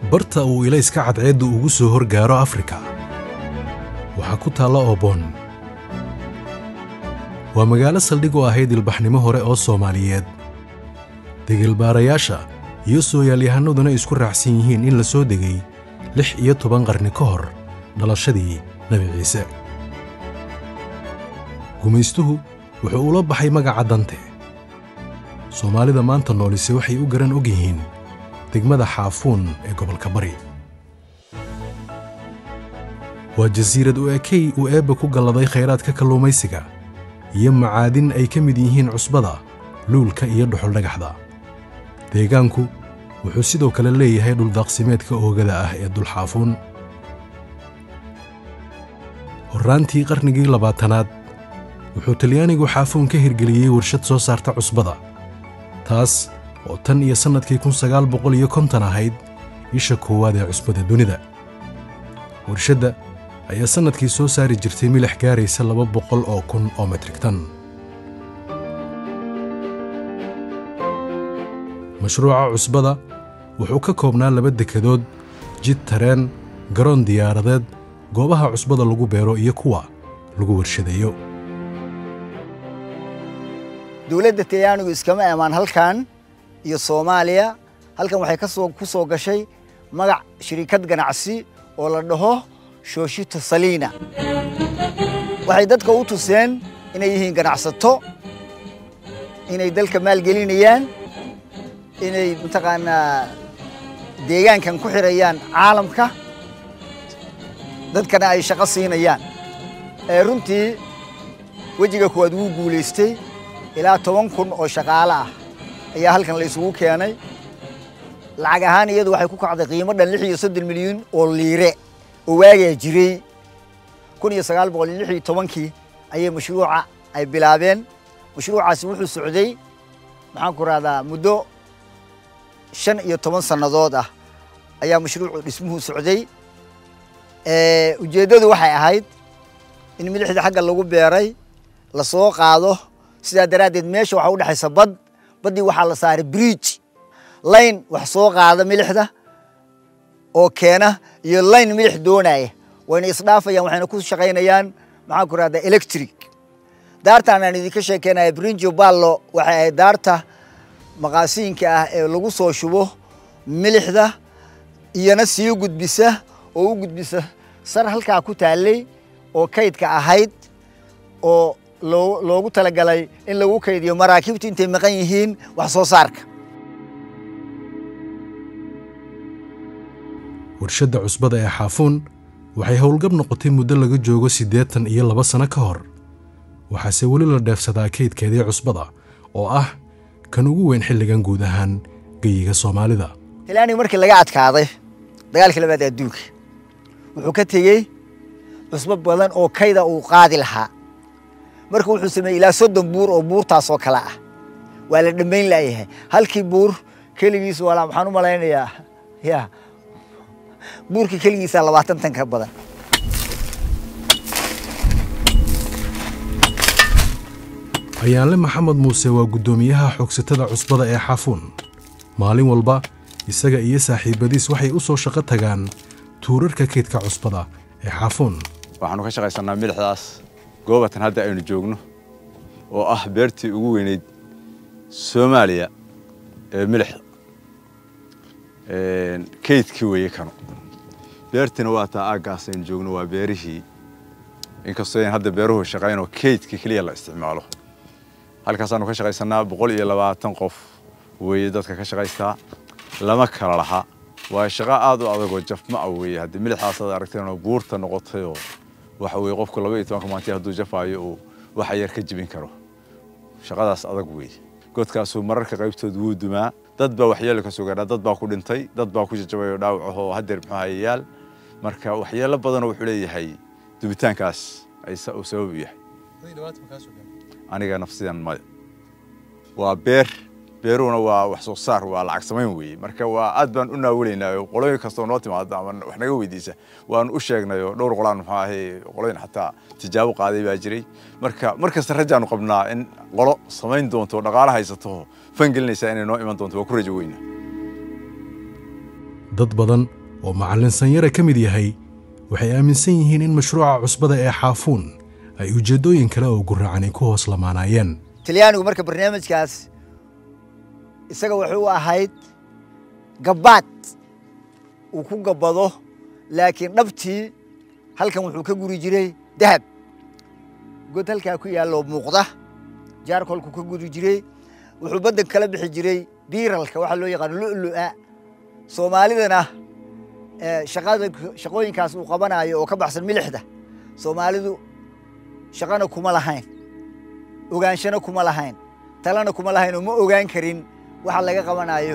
barta uu ilayska cadceeddu ugu soo horgaaro afrika waxaa ku taalla oobon waa magaalo saldhig u ahayd ilbaxnimo hore oo soomaaliyeed degelbaarayaasha iyo sooyaalyahanaduna isku raacsan yihiin in la soo degay lix iyo toban qarni ka hor dhalashadii nebi ciise gumaystuhu wuxuu ula baxay magaca dante soomaalida maanta noolise waxay u garan og yihiin degmada xaafuun ee gobolka bari waa jasiirad u ekey uu eebba ku galladay khayraadka kalluumaysiga iyo macaadin ay ka mid yihiin cusbada luulka iyo dhuxuldhagaxda deegaanku wuxuu sidoo kale leeyahay dhuldaaqsimeedka oogada ah ee dulxaafuun horraantii qarnigii labaatanaad wuxuu talyaanigu xaafuun ka hirgeliyey warshad soo saarta cusbada taas oo tan iyo sannadkii kun sagaal boqol iyo konton ahayd isha koowaad ee cusbada dunida warshadda ayaa sannadkii soo saari jirtay milix gaaraysa laba boqol oo kun oo metrik tan mashruuca cusbada wuxuu ka koobnaa laba dekedood jid tareen garoon diyaaradeed goobaha cusbada lagu beero iyo kuwa lagu warshadeeyo dowladda talyaanigu iskama emaan halkan iyo soomaaliya halkan waxay kasoo ku soo gashay magac shirikad ganacsi oo la dhaho shooshito saliina waxay dadka u tuseen inay yihiin ganacsato inay dalka maalgelinayaan inay mataqaanaa deegaankan ku xirayaan caalamka dadkana ay shaqo siinayaan runtii wejiga koowaad wuu guulaystay ilaa toban kun oo shaqaale ah ayaa halkan la isugu keenay lacag ahaan iyadu waxay ku kacday qiimo dhan lix iyo soddon milyan oo liire oo waagaa jiray kun iyo sagaal boqol iyo lix iyo tobankii ayay mashruuca ay bilaabeen mashruucaasi wuxuu socday maxaan ku rahdaa muddo shan iyo toban sannadood ah ayaa mashruucu dhismuhu socday ujeeddadu waxay ahayd in milixda xagga lagu beeray la soo qaado sidaa daraaddeed meesha waxaa u dhexaysa bad baddii waxaa la saaray bridge layn wax soo qaada milixda oo keena iyo layn milix doonaya wayna isdhaafayaan waxayna ku shaqaynayaan maxaan ku rahdaa electric daartaan aan idinka sheekeynaya brinjo ballo waxay ahayd daarta maqaasiinka ah ee lagu soo shubo milixda iyona sii gudbisa oo u gudbisa sar halkaa ku taallay oo kaydka ahayd oo loogu talagalay in lagu kaydiyo maraakiibtu intay maqan yihiin wax soo saarka warshadda cusbada ee xaafuun waxay howlgab noqotay muddo laga joogo siddeetan iyo laba sanno ka hor waxaase weli la dheefsadaa kaydkeedii cusbada oo ah kan ugu weyn xilligan guud ahaan geyiga soomaalida talyaaniga markii laga adkaaday dagaalkii labaad adduunka wuxuu ka tegey cusbo badan oo kayda uu qaadi lahaa marka wuxuu sameeyey ilaa soddon buur oo buurtaasoo kale ah waa la dhammayn laayahay halkii buur keligiis walaa waxaan u malaynayaa ya buurka keligiisa labaatan tan ka badan ayaanle maxamed muuse waa guddoomiyaha xoogsatada cusbada ee xaafuun maalin walba isaga iyo saaxiibadiis waxay u soo shaqo tagaan tuurarka kaydka cusbada ee xaafuun waxaanu ka shaqaysannaa milixdaas goobatan hadda aynu joogno oo ah beertii ugu weynayd soomaaliya ee milixda kaydkii weeye kano beertiina waa taa aaggaas aynu joogno waa beerihii inkastoo ayn hadda beeruhu shaqaynoo kaydkii keliya la isticmaalo halkaasaanu ka shaqaysannaa boqol iyo labaatan qof weeye dadka ka shaqaystaa lama kala laha waa shaqo aad u adagoo jafma a weeye haddii milixdaas aad aragteenoo buurta noqotayoo waxa weeye qofku laba iyo tobanka maantii hadduu jafaayo uu waxa yar ka jibin karo shaqadaas adag weeye godkaasuu mararka qaybtood wuu dumaa dad baa waxyeelo ka soo gaadhaa dad baa ku dhintay dad baa ku jajabay oo dhaawac ahoo haddeer muxuu hayayaal marka waxyeelo badanoo wuxuu leeyahay dubitaankaas uu sabab u yahay aniga nafsidan maya waa beer beeruhuna waa wax soo saar waa lacag samayn weeye marka waa aad baan u naawelaynaa qolooyin kastoo noo timaada ama wax naga weydiisa waan u sheegnay oo dhowr qolaan muxuu ahay qolooyin xataa tijaabo qaaday baa jiray marka mar kasta rajaanu qabnaa in qolo samayn doonto oo dhaqaale haysato fangelinaysa inay noo iman doonto waa ku rajo weyna dad badan oo macallin sanyare ka mid yahay waxay aaminsan yihiin in mashruuca cusbada ee xaafuun ay ujeeddooyin kale oo gurracanay ku hoos lamaanaayeen talyaanigu marka barnaamijkaas isaga wuxuu ahayd gabbaad uu ku gabbado laakiin dhabtii halkan wuxuu ka guri jiray dahab god halkaa ku yaalloo muuqda jaarkolku ka guri jiray wuxuu baddan kala bixi jiray biiralka waxaa loo yaqaano lu'lu'a soomaalidana shaqada shaqooyinkaas uu qabanayo oo ka baxsan milixda soomaalidu shaqana kuma lahayn ogaanshana kuma lahayn talana kuma lahayn oo ma ogaan karin waxa laga qabanayo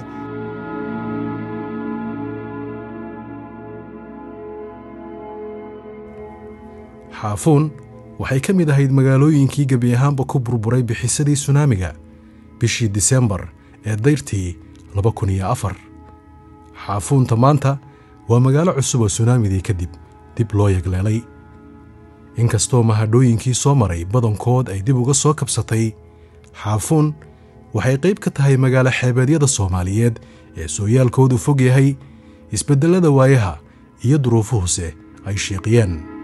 xaafuun waxay ka mid ahayd magaalooyinkii gebi ahaanba ku burburay bixisadii sunaamiga bishii disembar ee dayrtii laba kun iyo afar xaafuunta maanta waa magaalo cusub oo sunaamidii kadib dib loo yagleelay inkastoo mahadhooyinkii soo maray badankood ay dib uga soo kabsatay xaafuun waxay qayb ka tahay magaalo xeebeedyada soomaaliyeed ee sooyaalkoodu fog yahay isbeddellada waayaha iyo duruufuhuse ay shiiqiyeen